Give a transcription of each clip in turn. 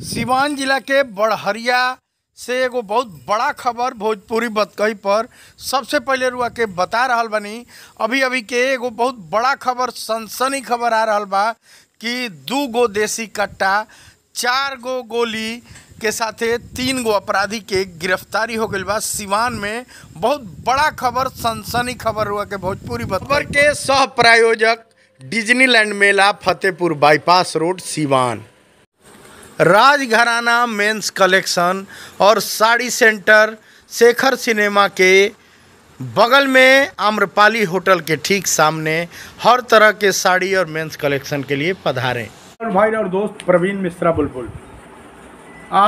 सिवान जिला के बड़हरिया से एगो बहुत बड़ा खबर भोजपुरी बतकही पर सबसे पहले रुआ के बता रहल बानी अभी अभी के एगो बहुत बड़ा खबर सनसनी खबर आ रहल बा कि दू गो देसी कट्टा चार गो गोली के साथे तीन गो अपराधी के गिरफ्तारी हो गईल बा सिवान में बहुत बड़ा खबर सनसनी खबर हुआ के भोजपुरी खबर के सह प्रायोजक डिज्नीलैंड मेला Fatehpur bypass road Siwan Rajgharana men's collection और साड़ी सेंटर शेखर सिनेमा के बगल में आम्रपाली होटल के ठीक सामने हर तरह के साड़ी और मेंस कलेक्शन के लिए पधारें और भाई और दोस्त प्रवीण मिश्रा बुलबुल आ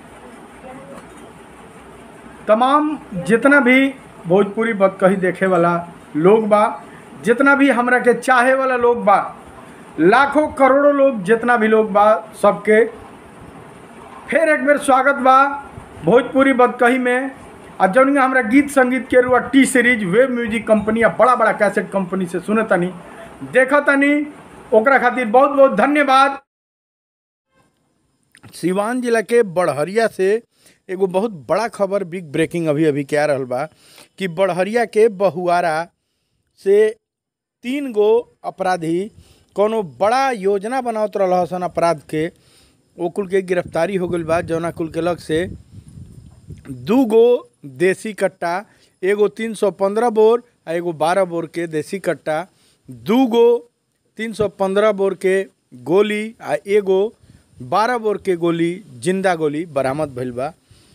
तमाम जितना भी भोजपुरी बदकही देखे वाला लोग बा जितना भी हमरा के चाहे वाला लोग बा लाखों करोड़ों लोग जितना भी लोग बा सबके फिर एक बेर स्वागत बा भोजपुरी बदकही में आ जौन हमरा गीत संगीत के रुआ T Series web music company या बड़ा बड़ा कैसेट कंपनी से सुने तनी देखा तनी ओकरा खातिर बहुत बहुत धन्यवाद सिवान जिला के बड़हरिया से एगो बहुत बड़ा खबर बिग ब्रेकिंग अभी अभी क्या रहल बा कि बड़हरिया के बहुआरा से तीन गो अपराधी कोनो बड़ा योजना बनावत रहल सन अपराध के ओ कुल के गिरफ्तारी हो गईल बा जौना कुल के लग से दू गो देसी कट्टा एगो तीन सौ पंद्रह बोर आ एगो बारह बोर के देसी कट्टा दू गो तीन सौ पंद्रह बोर के गोली आ एगो बारह बोर के गोली जिंदा गोली बरामद भइल बा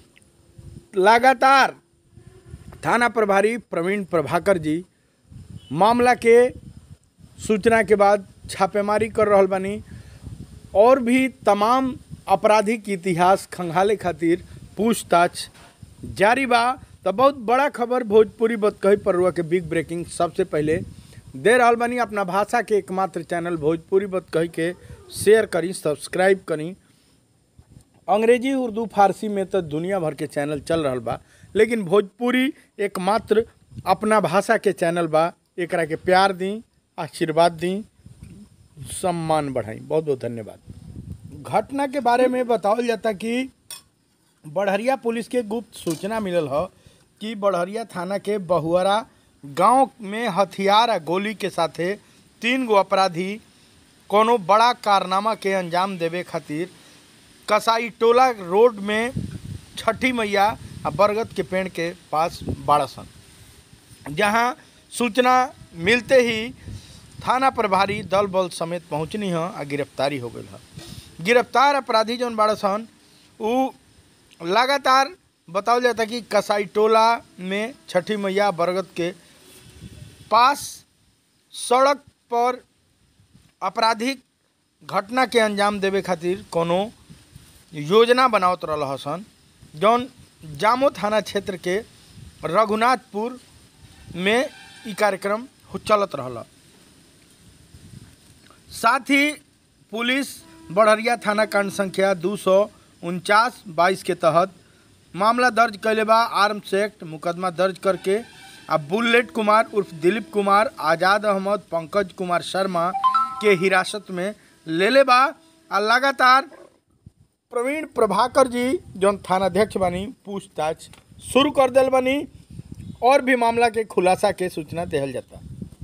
लगातार थाना प्रभारी प्रवीण प्रभाकर जी मामला के सूचना के बाद छापेमारी कर रहल बानी और भी तमाम आपराधिक इतिहास खंगाले खातिर पूछताछ जारी बा तो बहुत बड़ा खबर भोजपुरी बतकही पर के बिग ब्रेकिंग सबसे पहले दे रहल बानी अपना भाषा के एकमात्र चैनल भोजपुरी बतकही के शेयर करी सब्सक्राइब करी अंग्रेजी उर्दू फारसी में तो दुनिया भर के चैनल चल रहल बा लेकिन भोजपुरी एकमात्र अपना भाषा के चैनल बा एकरा के प्यार दी आशीर्वाद दी सम्मान बढ़ाई बहुत बहुत धन्यवाद घटना के बारे में बतावल जाता कि बड़हरिया पुलिस के गुप्त सूचना मिलल ह कि बड़हरिया थाना के बहुअरा गांव में हथियार आ गोली के साथे तीन गो अपराधी कोनो बड़ा कारनामा के अंजाम देवे खातिर कसाई टोला रोड में छठी मैया आ बरगद के पेड़ के पास बाड़सन जहां सूचना मिलते ही थाना प्रभारी दल बल समेत पहुंचनी ह आ गिरफ्तारी हो गई ह गिरफ्तार अपराधी जौन बाड़सन उ लगातार बतावल जाता कि कसाई टोला में छठी मैया बरगद के पास सड़क पर आपराधिक घटना के अंजाम देवे खातिर कोनो योजना बनावत रहल हसन जौन जामो थाना क्षेत्र के रघुनाथपुर में ई कार्यक्रम हो- चलत रहल साथ ही पुलिस बड़हरिया थाना कांड संख्या दू सौ उनचास बाईस के तहत मामला दर्ज कैले बा आर्म्स एक्ट मुकदमा दर्ज करके आ बुलेट कुमार उर्फ दिलीप कुमार आज़ाद अहमद पंकज कुमार शर्मा के हिरासत में लेले बा आ लगातार प्रवीण प्रभाकर जी जौन थानाध्यक्ष बानी पूछताछ शुरू कर दिल बानी और भी मामला के खुलासा के सूचना देहल जाता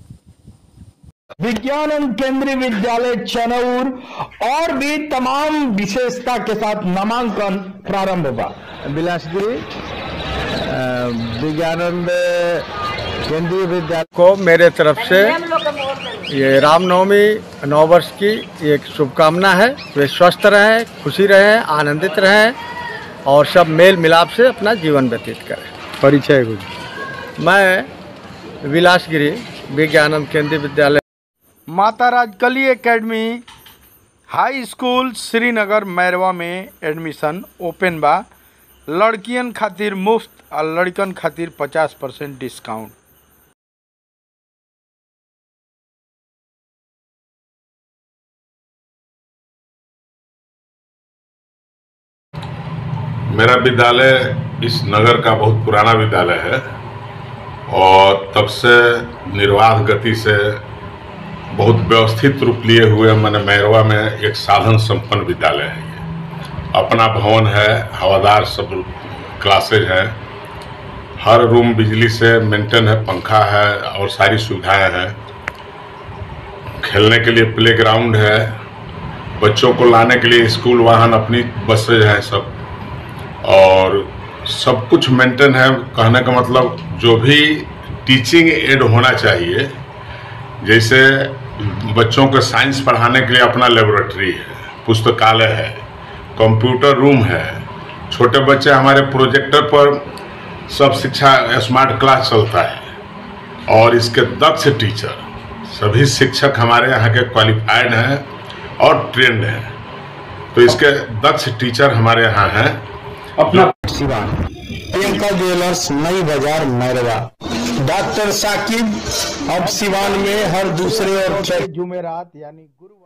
विज्ञान केंद्रीय विद्यालय चनौर और भी तमाम विशेषता के साथ नामांकन प्रारंभ हुआ बिलासपुरी अ, विज्ञानंद केंद्रीय विद्यालय को मेरे तरफ से ये रामनवमी नौ वर्ष की एक शुभकामना है वे स्वस्थ रहें खुशी रहें आनंदित रहें और सब मेल मिलाप से अपना जीवन व्यतीत करें परिचय कुछ मैं विलासगिरी Vigyanand Kendriya Vidyalaya Mata Rajkali academy high school Srinagar Mairwa में एडमिशन ओपन बा लड़कियन खातिर मुफ्त और लड़कन खातिर पचास परसेंट डिस्काउंट मेरा विद्यालय इस नगर का बहुत पुराना विद्यालय है और तब से निर्वाध गति से बहुत व्यवस्थित रूप लिए हुए मैंने मैरवा में एक साधन संपन्न विद्यालय है ये अपना भवन है हवादार सब क्लासेज हैं हर रूम बिजली से मेंटेन है पंखा है और सारी सुविधाएं हैं खेलने के लिए प्ले ग्राउंड है बच्चों को लाने के लिए स्कूल वाहन अपनी बसेज हैं सब और सब कुछ मेंटेन है कहने का मतलब जो भी टीचिंग एड होना चाहिए जैसे बच्चों को साइंस पढ़ाने के लिए अपना लेबोरेटरी है पुस्तकालय है कंप्यूटर रूम है छोटे बच्चे हमारे प्रोजेक्टर पर सब शिक्षा स्मार्ट क्लास चलता है और इसके दक्ष टीचर सभी शिक्षक हमारे यहाँ के क्वालिफाइड हैं और ट्रेंड हैं तो इसके दक्ष टीचर हमारे यहाँ हैं अपना सिवान प्रियंका ज्वेलर्स नई बाजार मैरवा डॉक्टर साकिब अब सिवान में हर दूसरे और जुमेरात यानी गुरुवार